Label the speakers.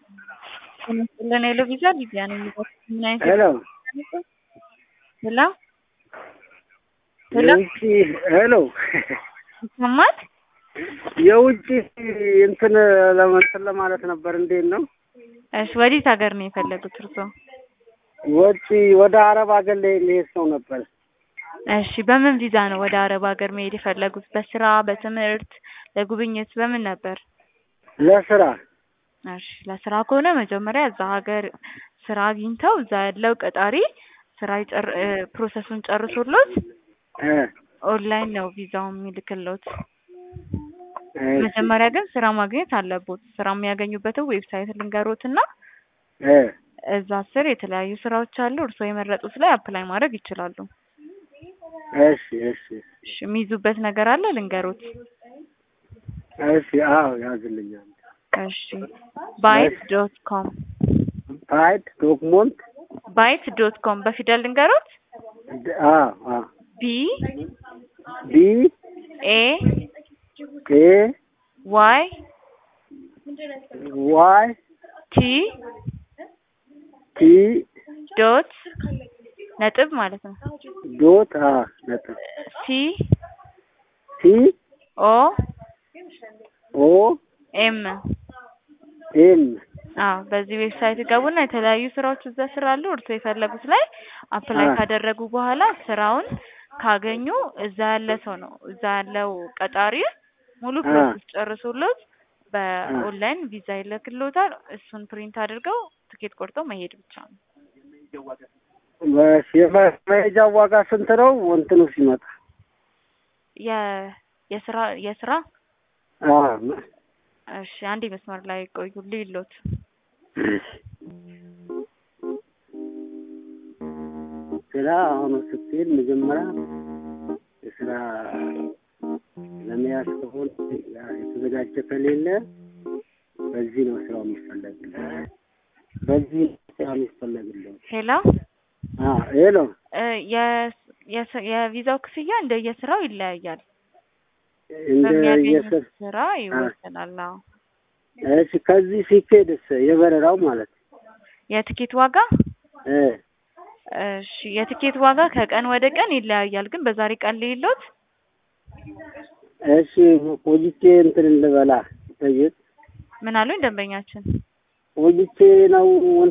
Speaker 1: ጤና ሄሎ ቪዛ ሊቢያ ነው የሚባለው። ምን አይነት
Speaker 2: ሄሎ
Speaker 1: ሄሎ ሄሎ
Speaker 2: የውጭ ሄሎ
Speaker 1: ይሰማል?
Speaker 2: የውጭ እንትን ለመንትን ለማለት ነበር። እንዴት ነው?
Speaker 1: እሺ ወዴት ሀገር ነው የፈለጉት እርስዎ?
Speaker 2: ወጪ ወደ አረብ ሀገር ላይ መሄድ ሰው ነበር።
Speaker 1: እሺ በምን ቪዛ ነው ወደ አረብ ሀገር መሄድ የፈለጉት? በስራ፣ በትምህርት፣ ለጉብኝት በምን ነበር?
Speaker 2: ለስራ
Speaker 1: እሺ ለስራ ከሆነ መጀመሪያ እዛ ሀገር ስራ አግኝተው እዛ ያለው ቀጣሪ ስራ ይጨር እ ፕሮሰሱን ጨርሶሎት
Speaker 2: እ
Speaker 1: ኦንላይን ነው ቪዛውን የሚልክሎት።
Speaker 2: እ
Speaker 1: መጀመሪያ ግን ስራ ማግኘት አለቦት። ስራ የሚያገኙበትን ዌብሳይት ልንገሮትና
Speaker 2: እ
Speaker 1: እዛ ስር የተለያዩ ስራዎች አሉ። እርስዎ የመረጡት ላይ አፕላይ ማድረግ ይችላሉ።
Speaker 2: እሺ እሺ
Speaker 1: እሺ የሚይዙበት ነገር አለ ልንገሮት።
Speaker 2: እሺ አዎ ያዝልኛል።
Speaker 1: እሺ ባይት ዶት ኮም
Speaker 2: ፋይድ ዶክመንት
Speaker 1: ባይት ዶት ኮም በፊደል ልንገሮት።
Speaker 2: አ አ
Speaker 1: ቢ
Speaker 2: ቢ
Speaker 1: ኤ
Speaker 2: ኤ
Speaker 1: ዋይ
Speaker 2: ዋይ
Speaker 1: ቲ
Speaker 2: ቲ
Speaker 1: ዶት ነጥብ ማለት ነው።
Speaker 2: ዶት አ ነጥብ
Speaker 1: ሲ
Speaker 2: ሲ
Speaker 1: ኦ
Speaker 2: ኦ
Speaker 1: ኤም
Speaker 2: ኤም
Speaker 1: አዎ በዚህ ዌብሳይት ገቡና የተለያዩ ስራዎች እዛ ስራ አሉ። እርስዎ የፈለጉት ላይ አፕላይ
Speaker 2: አ
Speaker 1: ካደረጉ በኋላ ስራውን ካገኙ እዛ ያለ ሰው ነው እዛ ያለው ቀጣሪ ሙሉ
Speaker 2: አ
Speaker 1: ፕሮሰስ ጨርሶሎት
Speaker 2: አ
Speaker 1: በኦንላይን ቪዛ ይልክሎታል። እሱን ፕሪንት አድርገው ትኬት ቆርጠው መሄድ ብቻ ነው።
Speaker 2: በሽ የመሄጃ ዋጋ ስንት ነው? እንትኑ ሲመጣ
Speaker 1: የ የስራ የስራ
Speaker 2: አ
Speaker 1: እሺ አንዴ መስመር ላይ ቆዩ ልይሎት
Speaker 2: ስራ አሁን ስትሄድ መጀመሪያ የስራ ለመያዝ ከሆነ ያ የተዘጋጀ ከሌለ በዚህ ነው ስራው የሚፈለግልህ። በዚህ ነው ስራው የሚፈለግልህ።
Speaker 1: ሄሎ
Speaker 2: አ ሄሎ
Speaker 1: እ የስ- የስ- የቪዛው ክፍያ እንደየስራው ይለያያል።
Speaker 2: እንደ
Speaker 1: በሚያገኙት
Speaker 2: የስር
Speaker 1: ስራ
Speaker 2: አ
Speaker 1: ይወሰናል። አዎ
Speaker 2: እሺ ከዚህ ሲኬድስ የበረራው ማለት
Speaker 1: የትኬት ዋጋ
Speaker 2: እ
Speaker 1: እሺ የትኬት ዋጋ ከቀን ወደ ቀን ይለያያል። ግን በዛሬ ቀን ልይሎት
Speaker 2: እሺ ቆይቼ እንትን እንድበላ ጠይቅ
Speaker 1: ምን አሉኝ ደንበኛችን?
Speaker 2: ቆይቼ ነው